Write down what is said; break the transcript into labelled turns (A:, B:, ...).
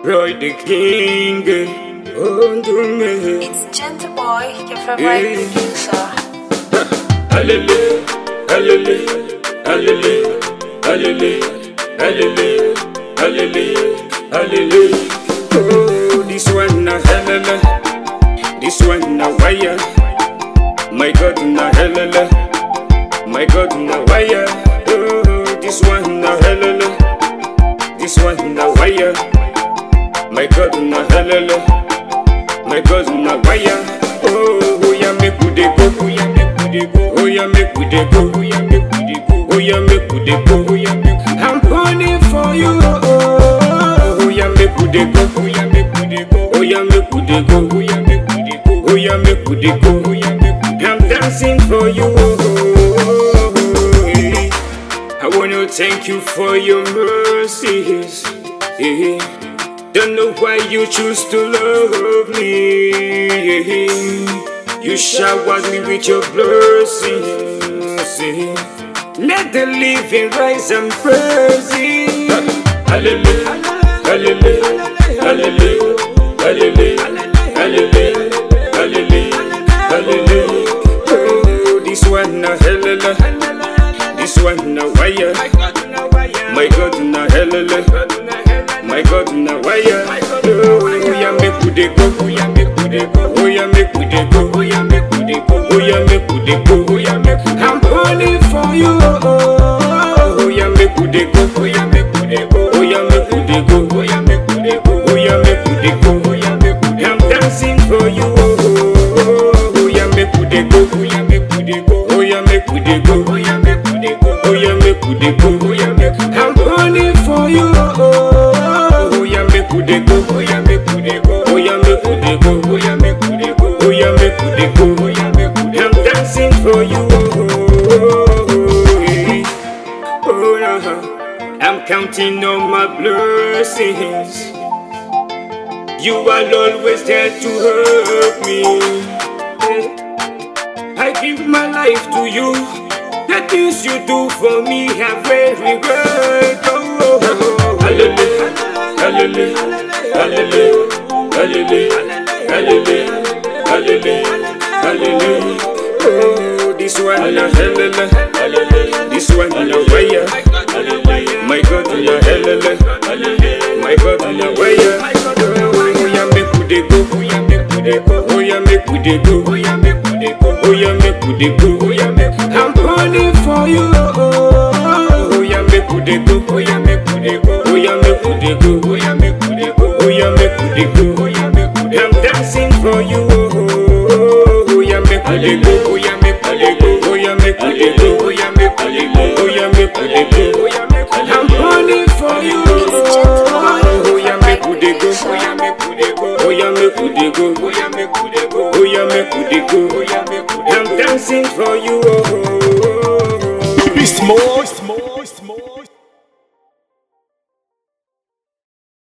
A: Roy the King. Oh, do me.
B: It's Gentle Boy, your favorite
A: Yeah.
B: producer.
A: Hallelujah, hallelujah, hallelujah, hallelujah, hallelujah, hallelujah, hallelujah. Oh, this one na hallelujah, this one na wire. My God na hallelujah, my God na wire. Oh, this one na hallelujah, this one na wire. My God na hallelujah, my God na wire. Oh, oh yeah, make we dey go, oh yeah, make we dey go, oh yeah, make we dey go, oh yeah, make we dey go, oh yeah, make we dey go, oh yeah, make we. I'm burning for you, oh, oh, oh yeah, make we dey go, oh yeah, make we dey go, oh yeah, make we dey go, oh yeah, make we dey go, oh yeah, make we dey go, oh yeah, make we. I'm dancing for you, oh, oh, oh, eh. I wanna thank you for your mercies. eh. Don't know why you choose to love me. You showered me with your blessings. eh. Let the living rise and praise it. Hallelujah, hallelujah, hallelujah, hallelujah, hallelujah, hallelujah, hallelujah. Oh, this one na hallelujah, this one na wire. My God na hallelujah, my God na wire. Oh, yeah, make we dey go, oh yeah, make we dey go, oh yeah, make we dey go, oh yeah, make we dey go, oh yeah, make we dey go, oh yeah, make we. I'm calling for you, oh, oh, oh, oh yeah, make we dey go, oh yeah, make we dey go, oh yeah, make we dey go, oh yeah, make we dey go, oh yeah, make we dey go, oh yeah, make we. I'm dancing for you, oh, oh, oh, oh yeah, make we dey go, oh yeah, make we dey go, oh yeah, make we dey go, oh yeah, make we dey go, oh yeah, make we dey go, oh yeah, make. I'm calling for you, oh, oh, oh, oh yeah, make we dey go, oh yeah, make we dey go, oh yeah, make we dey go, oh yeah, make we dey go, oh yeah, make we dey go, oh yeah, make we. I'm dancing for you, oh, oh, oh, oh, eh. Oh, no. I'm counting on my blessings. You are always there to help me. I give my life to you. The things you do for me are very great. Oh, oh, oh. Hallelujah, hallelujah, hallelujah, hallelujah, hallelujah, hallelujah, hallelujah. Oh, this one na hallelujah, this one na wire. My God, na hallelujah, my God, na wire. Oh, yeah, make we dey go, oh yeah, make we dey go, oh yeah, make we dey go, oh yeah, make we dey go, oh yeah, make we dey go, oh yeah, make. I'm calling for you, oh, oh, oh, oh yeah, make we dey go, oh yeah, make we dey go, oh yeah, make we dey go, oh yeah, make we dey go, oh yeah, make we dey go, oh yeah, make we. I'm dancing for you, oh, oh, oh, oh yeah, make we dey go, oh yeah, make we dey go, oh yeah, make we dey go, oh yeah, make we dey go, oh yeah, make we dey go, oh yeah, make. I'm calling for you, oh, oh, oh, oh yeah, make we dey go, oh yeah, make we dey go, oh yeah, make we dey go, oh yeah, make we dey go, oh yeah, make we dey go, oh yeah, make we. I'm dancing for you, oh, oh, oh, oh.
C: Beast mode.